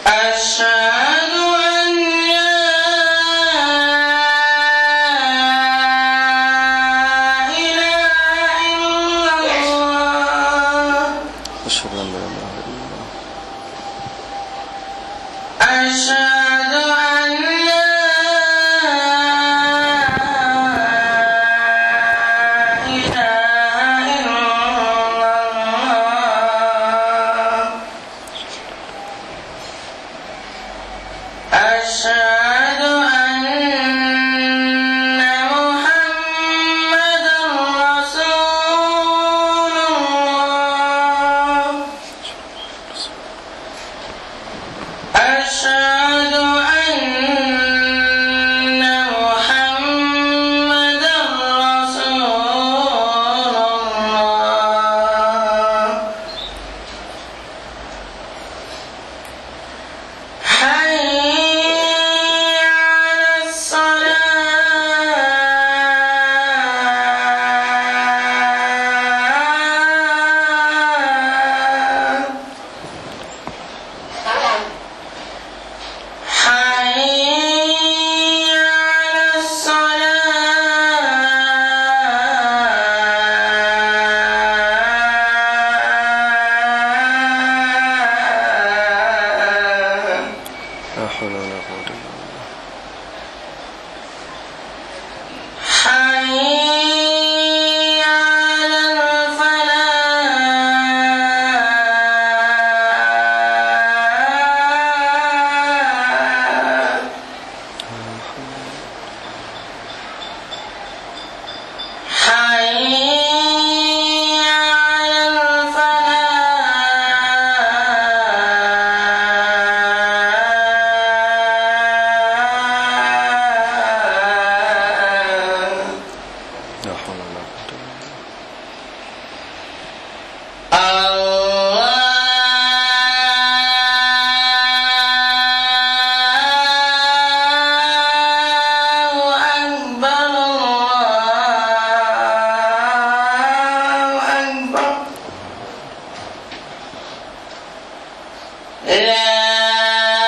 أشهد أن لا إله إلا الله أشهد أن لا إله إلا الله أشهد أن لا إله إلا الله أشهد أن محمدا رسول الله أشهد أن محمدا رسول الله حي على الصلاة حي على الصلاة لا حول ولا قوة إلا بالله حي على الفلاح حي على الفلاح لا حول ولا قوة إلا بالله الله أكبر الله أكبر لا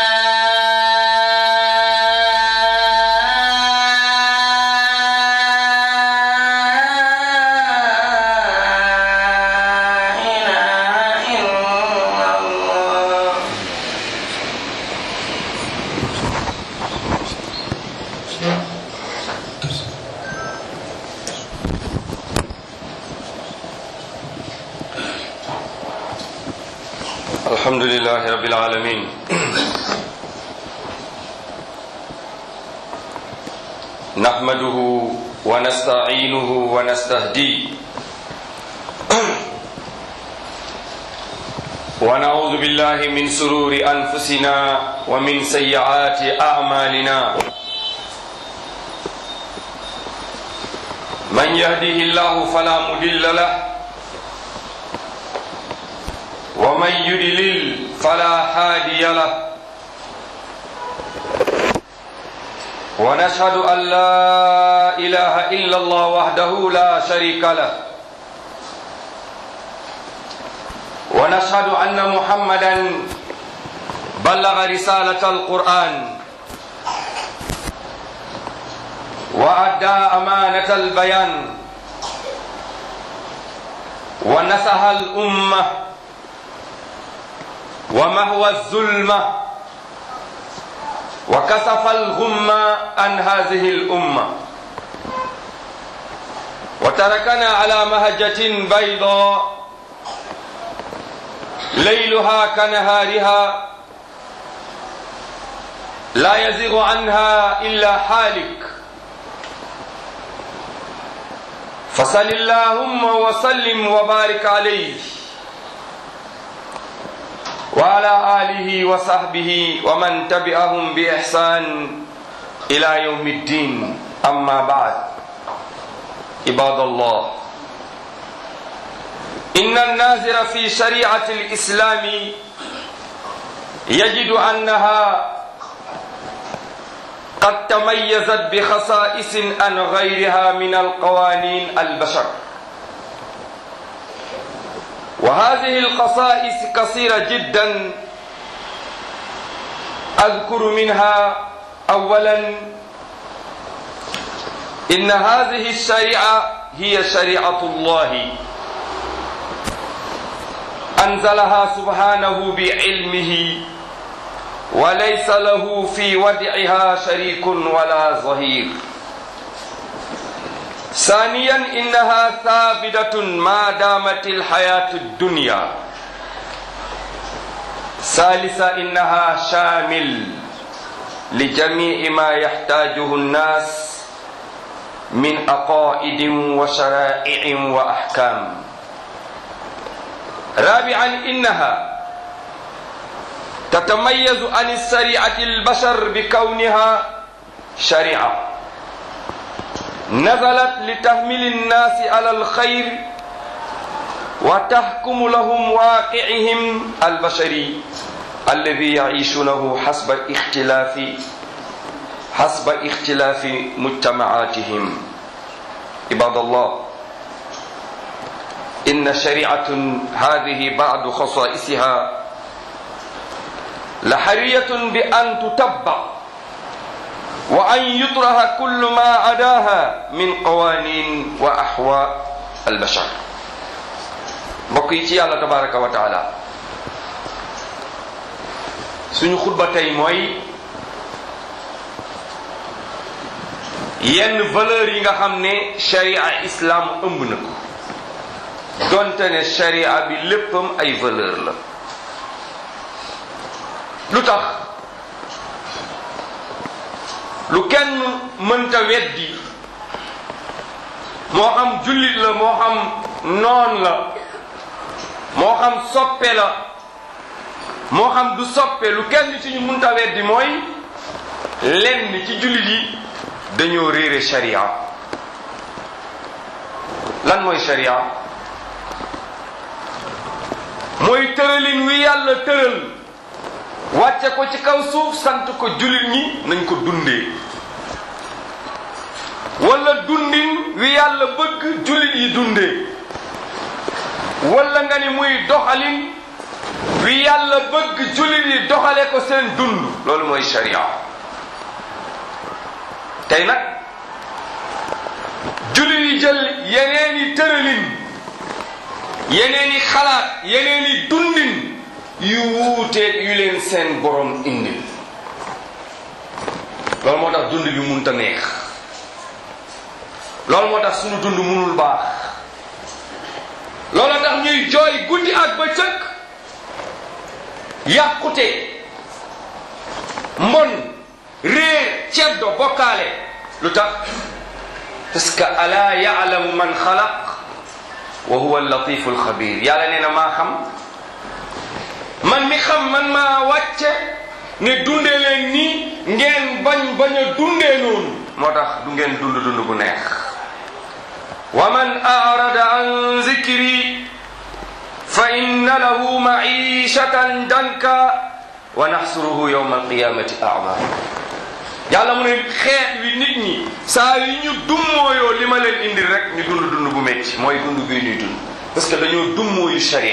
إله إلا الله الحمد لله رب العالمين نحمده ونستعينه ونستهديه ونعوذ بالله من سرور أنفسنا ومن سيئات أعمالنا من يهده الله فلا مضل له ومن يضلل فلا هادي له ونشهد ان لا اله الا الله وحده لا شريك له ونشهد ان محمدا بلغ رساله القران وادى امانه البيان ونصح الامه ومهوى الظلمة وكسف الغمة عن هذه الأمة وتركنا على مهجة بيضاء ليلها كنهارها لا يزيغ عنها إلا حالك فصل اللهم وسلم وبارك عليه وعلى آله وصحبه ومن تبعهم بإحسان إلى يوم الدين أما بعد عباد الله إن الناظر في شريعة الإسلام يجد أنها قد تميزت بخصائص عن غيرها من القوانين البشر وهذه الخصائص كثيرة جدا أذكر منها أولا إن هذه الشريعة هي شريعة الله أنزلها سبحانه بعلمه وليس له في ودعها شريك ولا ظهير ثانيا إنها ثابتة ما دامت الحياة الدنيا ثالثا إنها شامل لجميع ما يحتاجه الناس من عقائد وشرائع وأحكام رابعا إنها تتميز عن الشريعة البشر بكونها شريعة نزلت لتحمل الناس على الخير وتحكم لهم واقعهم البشري الذي يعيشونه حسب اختلاف حسب اختلاف مجتمعاتهم عباد الله إن شريعة هذه بعض خصائصها لحرية بأن تتبع وأن يطرح كل ما عداها من قوانين وأحواء البشر mbokk yi ci yàlla tabaraka wa taala suñu xutba tey mooy yenn valeur yi nga xam ne sharia islam ëmb na ko donte ne sharia bi léppam ay valeur la lu tax lu kenn mënta weddi moo xam jullit la moo xam noon la moo xam soppe la moo xam du soppe lu kenn ci ñu mënta weddi mooy lenn ci jullit yi dañoo réere sharia lan mooy sharia mooy tëralin wi yàlla tëral wàcce ko ci kaw suuf sant ko jullit ñi nañ ko dundee wala dundin wi yàlla bëgg jullit yi dundee wala nga ni muy doxalin wi yàlla bëgg jullit yi doxale ko seen dund loolu mooy sharia tey nag jullit yi jël yeneeni tëralin yeneeni xalaat yeneeni dundin yu wuuteeg yu leen seen borom indil loolu moo tax dund bi munta neex loolu moo tax sunu dund munul baax loolu tax ñuy jooy guddi ak bëccëg yàqute mbon réer ceddo bokkaale lu tax parce que ala yaalamu man xalaq wa huwa allatifu alxabir yàlla nee na maa xam man mi xam man maa wàcce ne dundee leen nii ngeen bañ bañ a dundee noonu moo tax du ngeen dund dund bu neex wa man arada an zikri fa inna lahu maishatan danka wa naxsuruhu yowma alqiyamati ama yàlla mu ne xeet wi nit ñi saa yi ñu dummooyoo li ma leen indil rek ñu dund dund bu métti mooy dund bii ñuy dund parce que dañoo dummooyu sharia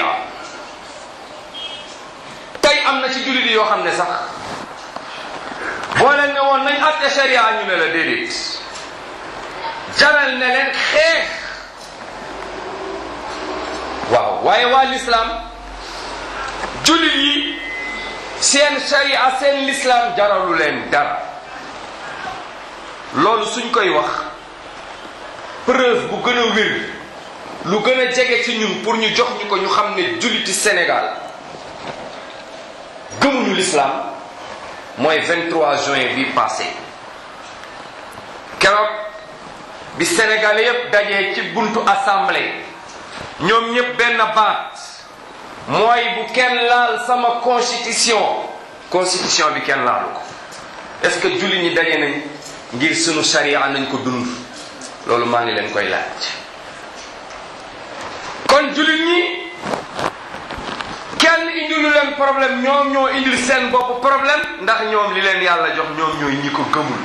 tey am na ci jullit yi yoo xam ne sax boo leen ne woon nañ atte sharia ñu ne la déedéet jaral ne leen xeex waaw waaye waa lislaam jullit yi seen sharia seen lislaam jaralu leen dara loolu suñ koy wax preuve bu gën a wér lu gën a jege ci ñun pour ñu jox ñu ko ñu xam ne julliti Sénégal gëmuñu l'islam mooy 23 juin bi passé keroog bi Sénégalais yépp dajee ci buntu assemblée ñoom ñépp benn baat mooy bu kenn laal sama constitution constitution bi kenn laalu ko est-ce que julli ñi daje nañ ngir sunu sharia nañ ko dund loolu maa ngi leen koy laaj kon jullit ñi kenn indilu leen problème ñoom ñoo indil seen bopp problème ndax ñoom li leen yàlla jox ñoom ñooy ñi ko gëmul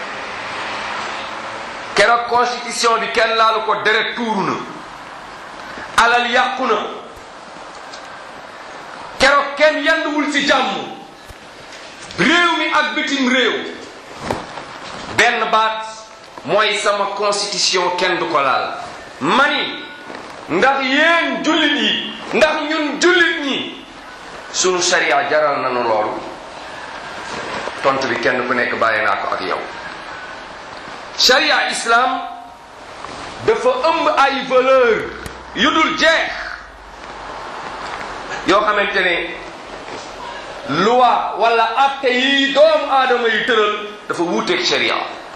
keroog constitution bi kenn laalu ko deret tuuru na alal yàqu na keroog kenn yanduwul ci jàmm réew mi ak bitim réew benn baat mooy sama constitution kenn du ko laal mani ndax yéen jullit yi ndax ñun jullit ñi sunu sharia jaral nañu loolu tontu bi kenn ku nekk bàyyi naa ko ak yow sharia islam dafa ëmb ay valeur yu dul jeex yoo xamante ne loi wala atte yi doomu aadama yi tëral dafa wuuteeg sharia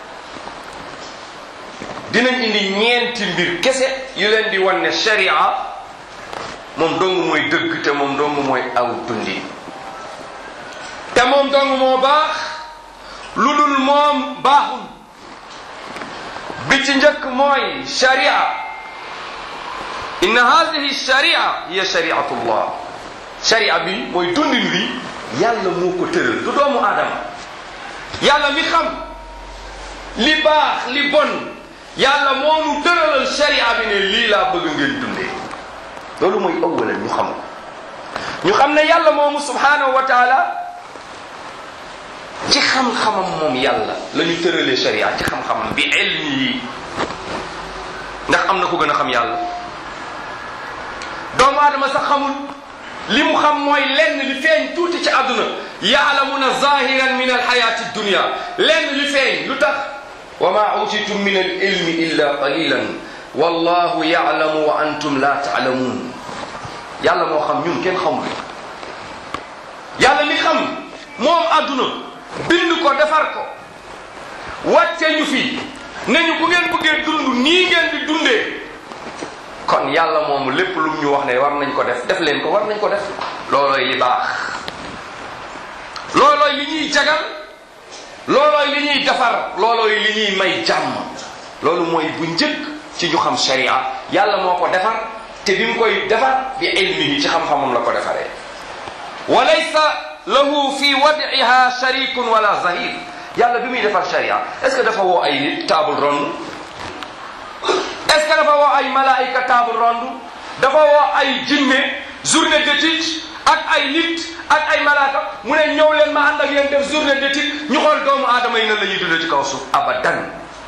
dinañ indi ñeenti mbir kese yu leen di wan ne sharia moom dong mooy dëgg te moom dong mooy aw dundi te moom dong moo baax lu dul moom baaxul bi ci njëkk mooy sharia inna hadihi sharia hiya shariatullah sharia bi mooy dundin wi yàlla moo ko tëral du doomu aadama yàlla mi xam li baax li bon yàlla moo nu tëralal sharia bi ne lii laa bëgg ngeen dundee loolu mooy awalan ñu xam ko ñu xam ne yàlla moomu subhanahu wa taala ci xam-xamam moom yàlla la ñu tëralee sharia ci xam-xamam bi ilmi yi ndax am na ko gën a xam yàlla doomu aadama sax xamul li mu xam mooy lenn li feeñ tuuti ci àdduna yaalamuna zahiran min alxayati dunia lenn li feeñ lu tax wa ma utitum min al ilmi illa qalilan wallahu yaalamu wa antum la taalamuun yàlla moo xam ñun kenn xamul yàlla mi xam moom àdduna bind ko defar ko wàcce ñu fi ne ñu bu ngeen bëggee dund nii ngeen di dundee kon yàlla moomu lépp lu ñu wax ne war nañ ko def def leen ko war nañ ko def loolooy li baax loolooy li ñuy jagal loolooy li ñuy defar loolooy li ñuy may jàmm loolu mooy bu njëkk ci ñu xam sharia yàlla moo ko defar te bi mu koy defar bi ilmihi ci xam-xamam la ko defaree wa laysa lahu fi wadiha sharikun wala zahir yàlla bi muy defar sharia est-ce que dafa woo ay nit table ronde est-ce que dafa woo ay malaayika table ronde dafa woo ay jinne journée d'étude ak ay nit ak ay malaaka mu ne ñëw leen ma ànd ak yéen def journée d'étude ñu xool doomu aadama yi nan la ñuy dundee ci kaw suuf abadan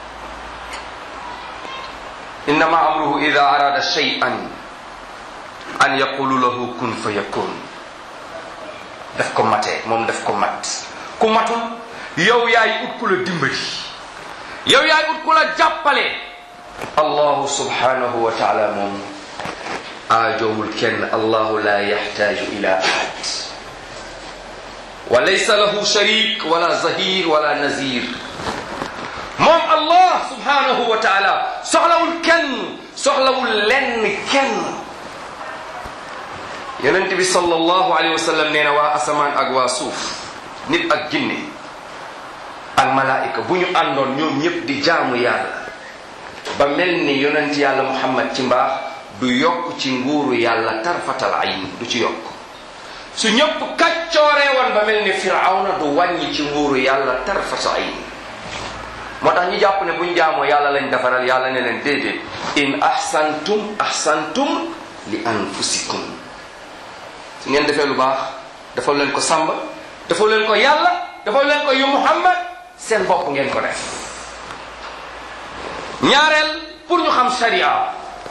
innama amruhu ida arada shay'an an yaqulu lahu kun fa yakun daf ko matee moom daf ko mat ku matul yow yaay ut ku la dimbali yow yaay ut ku la jàppale allahu subhanahu wa taala moom aajowul kenn allahu la yaxtaaju ila ahad wa laysa lahu sharik wala zahir wala nazir moom allah subhanahu wa taala soxlawul kenn soxlawul lenn kenn yonent bi sallallahu alayhi wa sallam nee na waa asamaan ak waa suuf nit ak jinne ak malaayika bu ñu àndoon ñoom ñëpp di jaamu yàlla ba mel ni yonent yàlla muhammad ci mbaax du yokk ci nguuru yàlla tarfatal ayn du ci yokk su ñëpp kaccooree woon ba mel ni firawna du wàññi ci nguuru yàlla tarfatal ayn moo tax ñu jàpp ne bu ñu jaamoo yàlla lañ defaral yàlla ne leen déedéet in ahsantum ahsantum li anfusikum su ngeen defee lu baax dafa leen ko sàmba dafa leen ko yàlla dafa leen ko yu muhammad seen bopp ngeen ko def ñaareel pour ñu xam sharia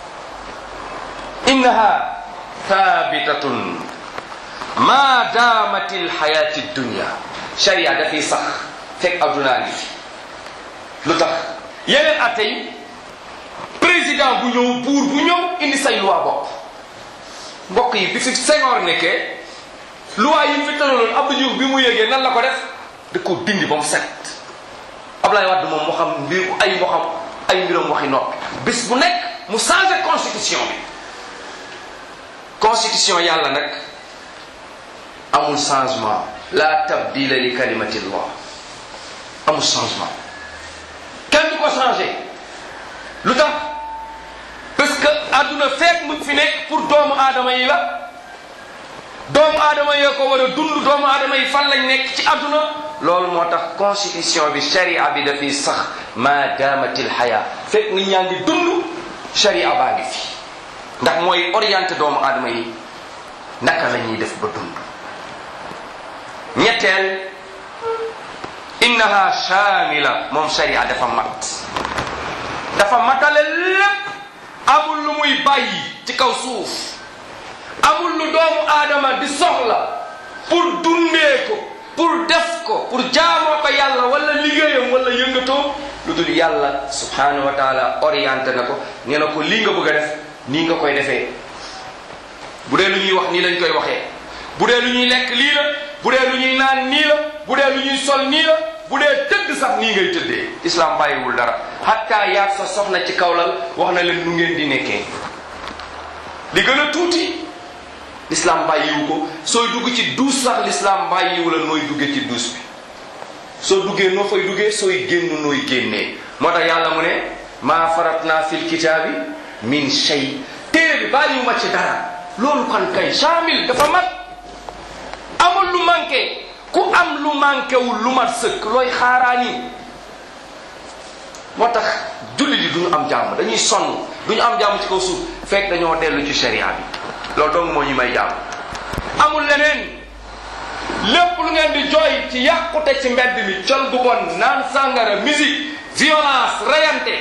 innaha thabitatun ma damat alxayati dunya sharia dafay sax fekk addunaa ngi fi lu tax yeneen atte yi président bu ñëw buur bu ñëw indi say loi bopp mbokk yi bi fi Senghor nekkee loi yi fi tëraloon Abdou Diouf bi mu yégee nan la ko def da ko dindi ba mu set Ablaye Wade moom moo xam mbir ay moo xam ay mbiram waxi noppi bis bu nekk mu changé constitution bi constitution yàlla nag amul changement la tabdila li kalimatillah amul changement kenn du ko changé lu tax parce que àdduna feek mu fi nekk pour doomu aadama yi la doomu aadama yoo ko war a dund doomu aadama yi fan lañ nekk ci àdduna loolu moo tax constitution bi sharia bi dafiy sax ma damatil xaya fekk nit ñaa ngi dund sharia baa ngi fi ndax mooy orienté doomu aadama yi naka la ñuy def ba dund ñetteel innaha shamila moom sharia dafa mat dafa matale lépp amul lu muy bàyyi ci kaw suuf amul lu doomu aadama di soxla pour dundee ko pour def ko pour jaamoo ko yàlla wala liggéeyam wala yëngatoo lu dul yàlla subhanahu wa taala orienté na ko ne na ko lii nga bëgg a def nii nga koy defee bu dee lu ñuy wax nii lañ koy waxee bu dee lu ñuy lekk lii la bu dee lu ñuy naan nii la bu dee lu ñuy sol nii la bu dee tëdd sax nii ngay tëddee islam bàyyiwul dara hatta yaag sa soxna ci kawlal wax na leen nu ngeen di nekkee li gën a tuuti l'islam bàyyiwu ko sooy dugg ci duus sax l'islam bàyyiwu la nooy duggee ci duus bi soo duggee noo fay duggee sooy génn nooy génnee moo tax yàlla mu ne maa faratna fil kitaabi min shay téere bi bàyyiwu ma ci dara loolu kan kay shamil dafa mat amul lu manqué ku am lu manqué wul lu mat sëkk looy xaaraani moo tax jullit yi duñu am jàmm dañuy sonn duñu am jàmm ci kaw suuf fekk dañoo dellu ci sharia bi loolu dong moo ñu may jàmm amul leneen lépp lu ngeen di jooy ci yàqute ci mbedd mi col gu bon naan sàngara musique violence rayante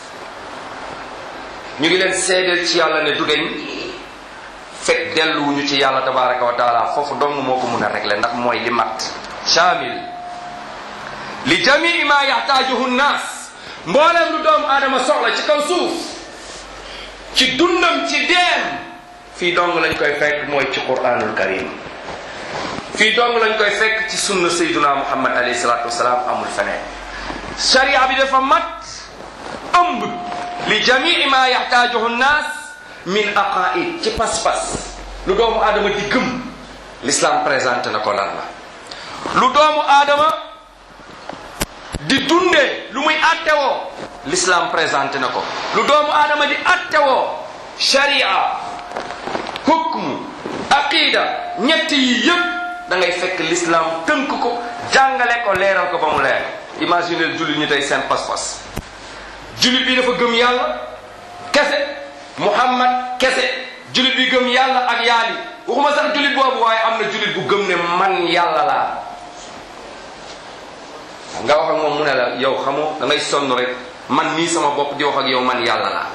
ñu ngi leen seedeel ci yàlla ne du deñ fekk delluwuñu ci yàlla tabaraka wa taala foofu dong moo ko mun a régler ndax mooy li mat shamil li jamii ma yaxtaajuhu nnaas mbooleem lu doomu aadama soxla ci kaw suuf ci dundam ci deem fii dong lañ koy fekk mooy ci quranul karim fii dong lañ koy fekk ci sunna sayduna muhammad alayhi salatu wasalaam amul feneen sharia bi dafa mat ëmb li jamii ma yaxtaajuhu nnaas min aqaid ci pas-pas lu doomu aadama di gëm l'islam présenté na ko lan la lu doomu aadama di dundee lu muy attewoo l'islam présenté na ko lu doomu aadama di attewoo sharia hukmu aqida ñett yi yëpp da ngay fekk l'islam tënk ko jàngale ko leeral ko ba mu leer imaginez jullit ñi tey seen pas-pas jullit bi dafa gëm yàlla kese muhammad kese jullit bi gëm yàlla ak yaali waxuma sax jullit boobu waaye am na jullit bu gëm ne man yàlla laa nga wax ak moom mu ne la yow xamoo da ngay sonn rek man nii sama bopp di wax ak yow man yàlla laa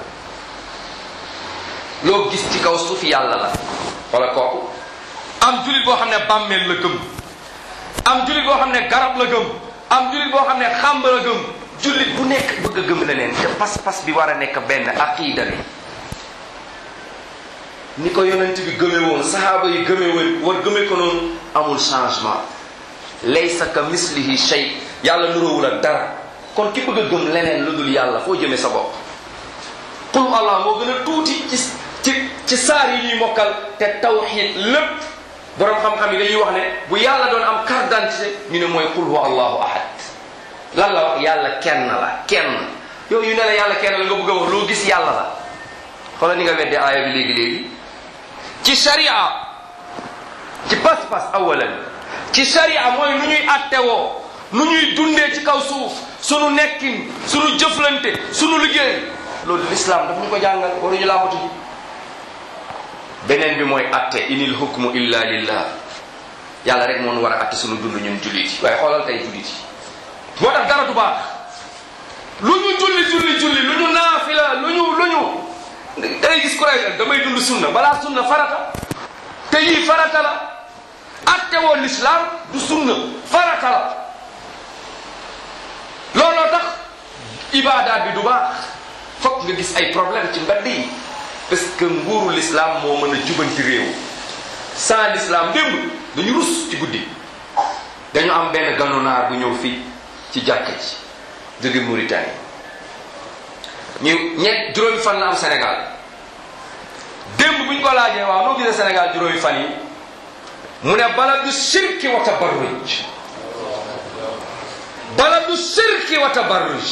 loo gis ci kaw suuf yàlla la wala kooku am jullit boo xam ne bàmmeel la gëm am jullit boo xam ne garab la gëm am jullit boo xam ne xàmb la gëm jullit bu nekk bëgg a gëm leneen te pas-pas bi war a nekk benn aqida bi ni ko yonent bi gëme woon sahaaba yi gëme woon war gëme ko noonu amul changement laysa ka mislihi shay yàlla nuróowul ak dara kon ki bëgg a gëm leneen lu dul yàlla foo jëme sa bopp qul allah moo gën a tuuti ci ci ci saar yi ñuy mokkal te tawxid lépp borom xam-xam yi dañuy wax ne bu yàlla doon am carte d'identité ñu ne mooy qul huwa allahu ahad lan la wax yàlla kenn la kenn yow yu ne la yàlla kenn la nga bëgg a wax loo gis yàlla la xoolal ni nga wedde aaya bi léegi-léegi ci sharia ci pas-pas awalan ci sharia mooy nu ñuy attewoo nu ñuy dundee ci kaw suuf sunu nekkin sunu jëflante sunu liggéey loolu l'islam daf ñu ko jàngal waruñu làmbatu ji beneen bi mooy atte inil hukmu illa lillah yàlla rek moo nu war a atte sunu dund ñun jullit yi waaye xoolal tey jullit yi moo tax dara du baax lu ñu julli julli julli lu ñu naafila lu ñu lu ñu dangay gis ku rek damay dund sunna balaa sunna farata te yii farata la atte woo l'islam du sunna farata la looloo tax ibaadaat bi du baax fokk nga gis ay problème ci mbedd yi parce que nguuru l'islam moo mën a jubanti réew sans l'islam démb dañu rus ci guddi dañu am benn ganonaar bu ñëw fii ci jàkka ji jóge Mauritanie ñu ñett juróomi fan la am Sénégal démb bu ñu ko laajee waaw noo gisee Sénégal juróomi fan yi mu ne baladu shirki wa tabarruj baladu shirki wa tabarruj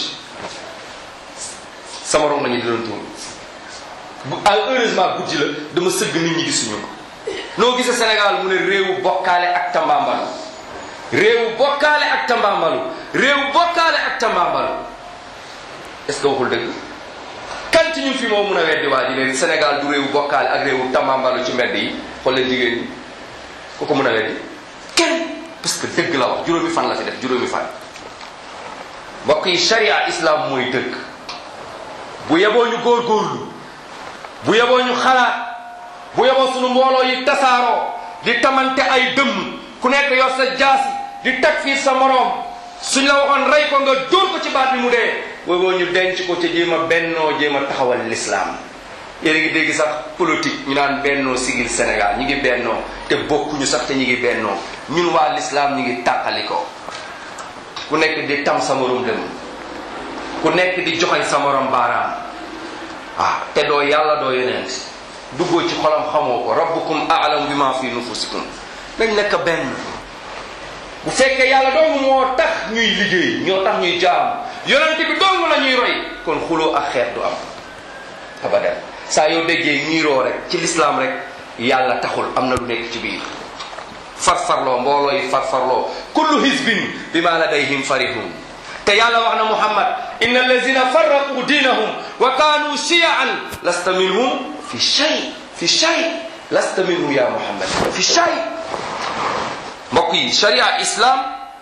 sama rom nañu di doon tuur bu heureusement guddi la dama sëgg nit ñi gisuñu ko noo gisee Sénégal mu ne réewu bokkaale ak tambaambalu réewu bokkaale ak tambaambalu réewu bokkaale ak tambaambalu est-ce que waxul dëgg kan ci ñun fi moo mun a weddi waa ji ne Sénégal du réewu bokkaale ak réewu tambaambalu ci mbedd yi xool leen jigéen ñi ku ko mun a weddi kenn parce parce que dëgg la wax juróomi fan la fi def juróomi fan mbokk yi sharia islam mooy dëgg bu yeboo ñu góorgóorlu bu yeboo ñu xalaat bu yeboo sunu mbooloo yi tasaaroo di tamante ay dëmm ku nekk yor sa jaasi di takfiir sa moroom suñ la waxoon rey ko nga dóor ko ci baat bi mu dee booboo ñu denc ko ca jéem a bennoo jéem a taxawal lislaam yéen a ngi dégg sax politique ñu naan bennoo sigil Sénégal ñi ngi bennoo te bokkuñu sax te ñi ngi bennoo ñun waa lislaam ñi ngi tàqali ko ku nekk di tam sa morom dem ku nekk di joxañ sa morom baaraam ah te doo yàlla doo yonent duggoo ci xolam xamoo ko rabbukum a'lamu bima fi nufusikum nañ nekk benn bu fekkee yàlla dong moo tax ñuy liggéey ñoo tax ñuy jaam yonent bi dong la ñuy roy kon xuloo ak xeet du am abadan saa yoo déggee ñiiroo rek ci lislaam rek yàlla taxul am na lu nekk ci biir farfarloo mbooloo yi farfarloo kullu hizbin bima ladayhim farihun te yàlla wax na muhammad inna allazina farraqu diinahum wa kaanu shiyaan lasta minhum fi shay fi shay lasta minhum ya muhammad fi shay mbokk yi sharia islam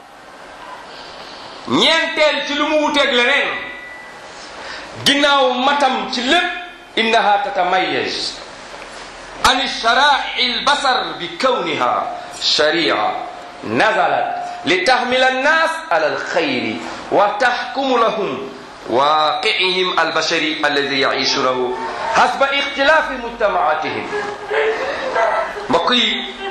ñeenteel ci lu mu wuteeg leneen ginnaaw matam ci lépp innaha tatamayaz an sharai albasar bi kawniha sharia nazalat litahmila annas ala alkhayri wa tahkumu lahum واقعهم البشري الذي يعيشونه حسب اختلاف مجتمعاتهم بقي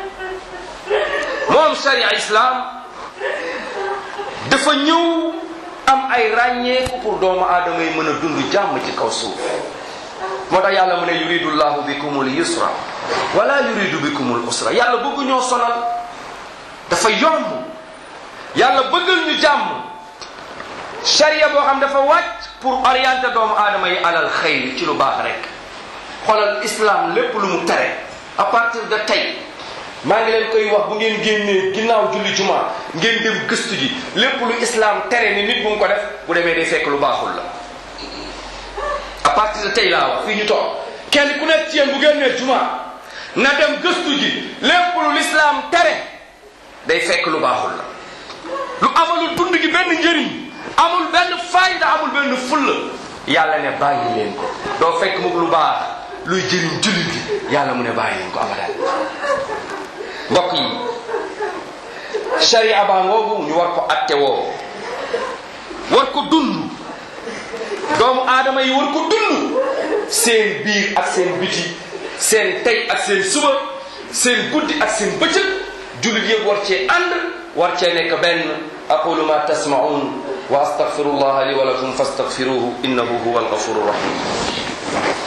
moom sharia islam dafa ñëw am ay ràññeeku pour doomu aadama yi mën a dund jàmm ci kaw suuf moo tax yàlla mu ne yuridu llahu bikumul yusra wala yuridu bikumul usra yàlla bëgg ñoo sonal dafa yomb yàlla bëggal ñu jàmm sharia boo xam dafa wàcc pour orienter doomu aadama yi alal xayr ci lu baax rek xoolal islam lépp lu mu tere à partir de tey maa ngi leen koy wax bu ngeen génnee ginnaaw julli juma ngeen dem gëstu ji lépp lu islam tere ni nit bu mu ko def bu demee day fekk lu baaxul la à partir de tey laa wax fii ñu toog kenn ku nekk ci yéen bu génnee juma na dem gëstu ji lépp lu l'islam tere day fekk lu baaxul la lu amalul dund gi benn njëriñ amul benn fayda amul benn fulla yàlla ne bàyyi leen ko doo fekk mu lu baax luy jëriñ jullit gi yàlla mu ne bàyyi leen ko abadan mbokk yi sharia baa ngoogu ñu war ko atte woo war ko dund doomu aadama yi war ko dund seen biir ak seen biti seen tey ak seen suba seen guddi ak seen bëccëg jullit yëpp war cee ànd war cee nekk benn aqulu ma tasmaun wa astaghfirullaha li wa lakum fastaghfiruhu innahu huwa alghafuru rahim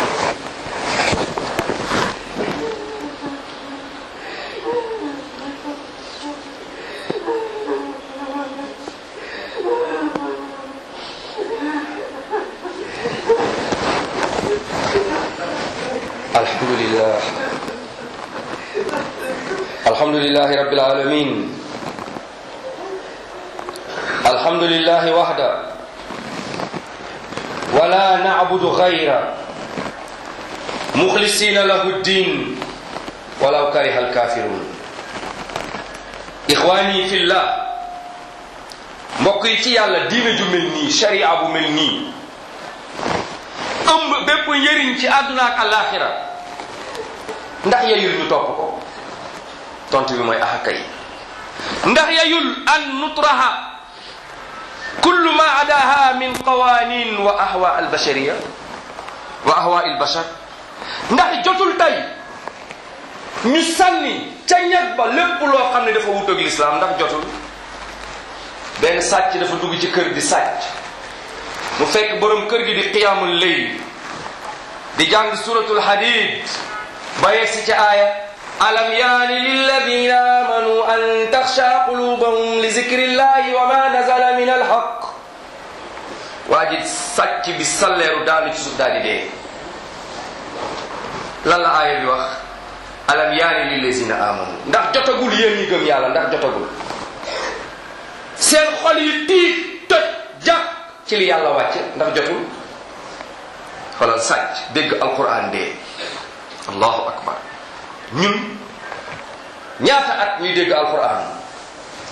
الحمد لله الحمد لله رب العالمين الحمد لله وحده ولا نعبد غيره مخلصين له الدين ولو كره الكافرون إخواني في الله mbokk yi ci yàlla diine ju mel nii sharia bu mel nii ëmb bépp njëriñ ci àdduna ak alaxira ndax yayul ñu topp ko tontu bi mooy axa kay ndax yayul an nutraha kullu ma adaha min qawanin wa ahwa albashariya wa ahwa albashar ndax jotul tey ñu sànni ca ñag ba lépp loo xam ne dafa wut ak lislaam ndax jotul benn sàcc dafa dugg ci kër di sàcc mu fekk borom kër gi di qiyaamul layl di jàng suratul hadid ba yegsi ci aaya alam yaani lilladina amanu an taxsha qulubahum li zikrillahi wa ma nazala min alhaq waa ji sàcc bi salleeru daanu ci suuf daal di dee lan la aaya bi wax alam yaani lilladina amanu ndax jotagul yéen ñi gëm yàlla ndax jotagul seen xol yi tiit toj jàpp ci li yàlla wàcce ndax jotul xoolal sàcc dégg alquran dee allahu akbar ñun ñaata at ñuy dégg alquran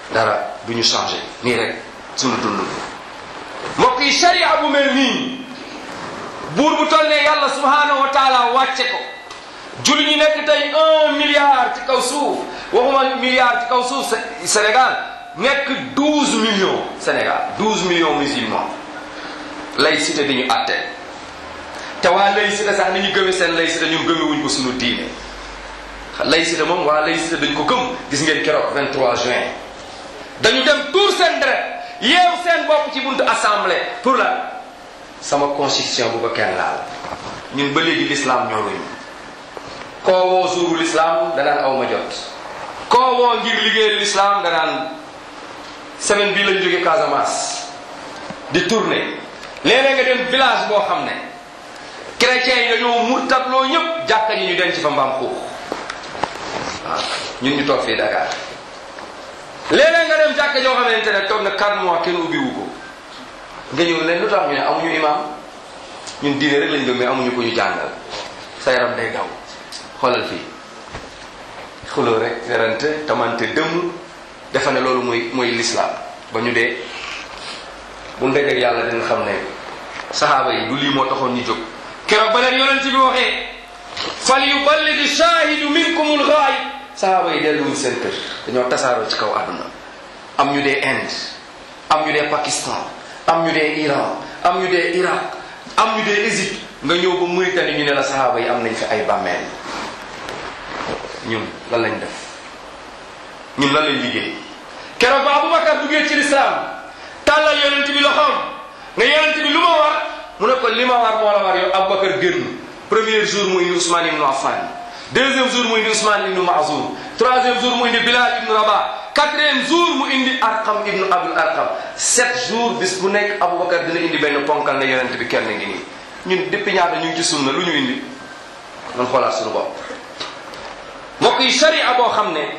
dara du ñu changé nii rek sunu dund mbokk yi sharia bu mel nii buur bu toll ne yàlla subhanahu wa taala wàcce ko julli ñu nekk tey un milliard ci kaw suuf waxuma milliard ci kaw suuf Sénégal nekk douze millions Sénégal douze millions musulmans laïcité di ñu àtte te waa laïcité sax ni ñu gëme seen laïcité ñun gëmewuñ ko suñu diine laïcité moom waa laïcité dañ ko gëm gis ngeen keroog 23 juin dañu dem tuur seen deret yeew seen bopp ci buntu assemblée pour la sama constitution bu ko kenn laal ñun ba léegi l'islam ñoruñu koo woo suuru l'islam danaan aw ma jot koo woo ngir liggéeyal l'islam danaan semaine bii lañ jóge Casamance di tourner léeg-léeg nga dem village boo xam ne chrétiens yi dañoo murtatloo ñëpp jàkka ñi ñu denc fa mbaam xuux waaw ñun ñu toog fii Dakar léeg-léeg nga dem jàkka joo xamante ne toog na 4 mois kenn ubbiwu ko nga ñëw leen lu tax ñu ne amuñu imam ñun diine rek lañ gëm mais amuñu ko ñu jàngal sa yaram day daw xoolal fii xuloo rek werante tamante dëmm defa ne loolu mooy mooy l'islam ba ñu dee bu ndegeg yàlla dina xam ne saxaaba yi du lii moo taxoon ñu jóg keroog ba leen yonent bi waxee fal yuballigh shahidu minkumul ghaib saxaaba yi delluwuñ seen kër dañoo tasaaroo ci kaw àdduna am ñu dee Inde am ñu dee Pakistan am ñu dee Iran am ñu dee Irak am ñu dee Égypte nga ñëw ba Mauritanie ñu ne la saxaaba yi am nañ fi ay bàmmeel ñun lan lañ def ñun lan lañ liggéey keroog ba Aboubacar duggee ci lislaam tàllal yonent bi loxoom ne yonent bi lu ma war mu ne ko li ma war moo la war yow Aboubacar génn premier jour mu indi Ousmane ibnu Affan deuxième jour mu indi Ousmane ibnu Mazour troisième jour mu indi Bilal ibnu Rabah quatrième jour mu indi Arqam ibnu Abdul Arqam sept jours bis bu nekk Aboubacar dina indi benn ponkal ne yonent bi kenn ngi nii ñun depuis ñaata ñu ngi ci sunna lu ñu indi man xoolaat suñu bopp mbokk yi sharia boo xam ne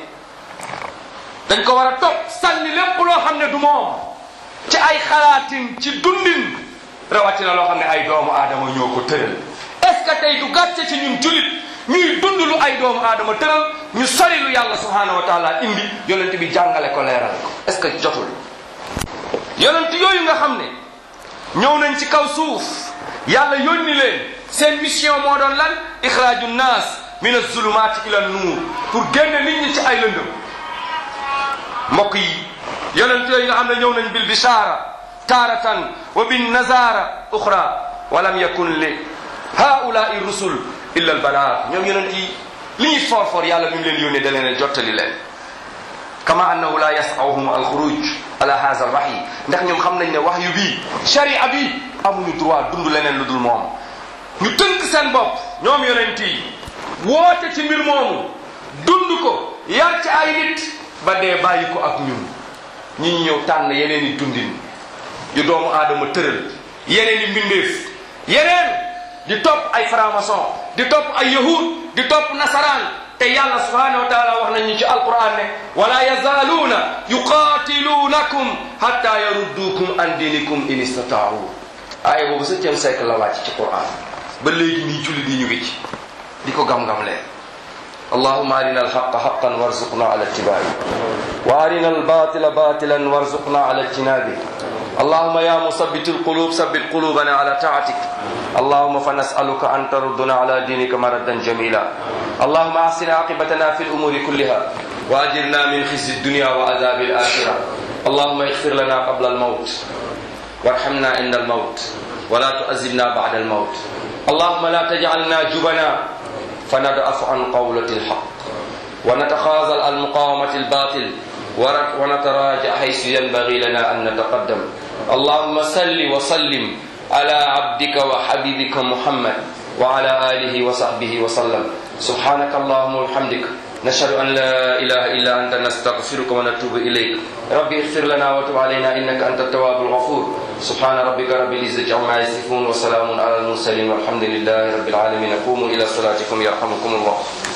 dañ ko war a topp sànni lépp loo xam ne du moom ci ay xalaatin ci dundin rawatina loo xam ne ay doomu aadama ñoo ko tëral est ce que tey du gàcce ci ñun julit ñuy dund lu ay doomu aadama tëral ñu sori lu yàlla subhanahu wa taala indi yonent bi jàngale ko leeral ko est ce que jotul yonent yooyu nga xam ne ñëw nañ ci kaw suuf yàlla yónni leen seen mission moo doon lan ixraaju naas min azulumaati ila nuur pour génne nit ñi ci ay lëndëm mbokk yi yonent yooyu nga xam ne ñëw nañ bil bishaara taaratan wa bin nazara uxra walam yakun li haulaai rusul illa al balaag ñoom yonent yi li ñuy for for yàlla mi ngi leen yónnee da leen a jottali leen kama annahu la yasawhum alxuruj ala haza alwahyi ndax ñoom xam nañ ne wax yu bii sharia bi amuñu droit dund leneen lu dul moom ñu tënk seen bopp ñoom yonent yi woote ci mbir moomu dund ko yar ci ay nit ba dee bàyyi ko ak ñun ñi ñu ñëw tànn yeneen i dundin yu doomu aadama tëral yeneen i mbindeef yeneen di topp ay franc-maçon di topp ay yahud di topp nasaraan te yàlla subhanahu wa taala wax nañu ci alquran ne wala yazaaluuna yuqaatiluunakum hatta yaruddukum an dinikum in istataau aaya boobu septième siècle la wàcc ci quran ba léegi nii julli di ñu ngi ci di ko gam-gam leen اللهم أرنا الحق حقا وارزقنا على اتباعه وأرنا الباطل باطلا وارزقنا على اجتنابه اللهم يا مثبت القلوب ثبت قلوبنا على طاعتك اللهم فنسألك أن تردنا على دينك مردا جميلا اللهم أحسن عاقبتنا في الأمور كلها وأجرنا من خزي الدنيا وعذاب الآخرة اللهم اغفر لنا قبل الموت وارحمنا عند الموت ولا تؤذبنا بعد الموت اللهم لا تجعلنا جبنا فندأف عن قولة الحق ونتخاذل عن مقاومة الباطل ونتراجع حيث ينبغي لنا أن نتقدم اللهم صل وسلم على عبدك وحبيبك محمد وعلى آله وصحبه وسلم سبحانك اللهم وبحمدك نشهد أن لا إله إلا أنت نستغفرك ونتوب إليك ربي اغفر لنا وتب علينا إنك أنت التواب الغفور سبحان ربك رب العزة عما يصفون وسلام على المرسلين والحمد لله رب العالمين قوموا إلى صلاتكم يرحمكم الله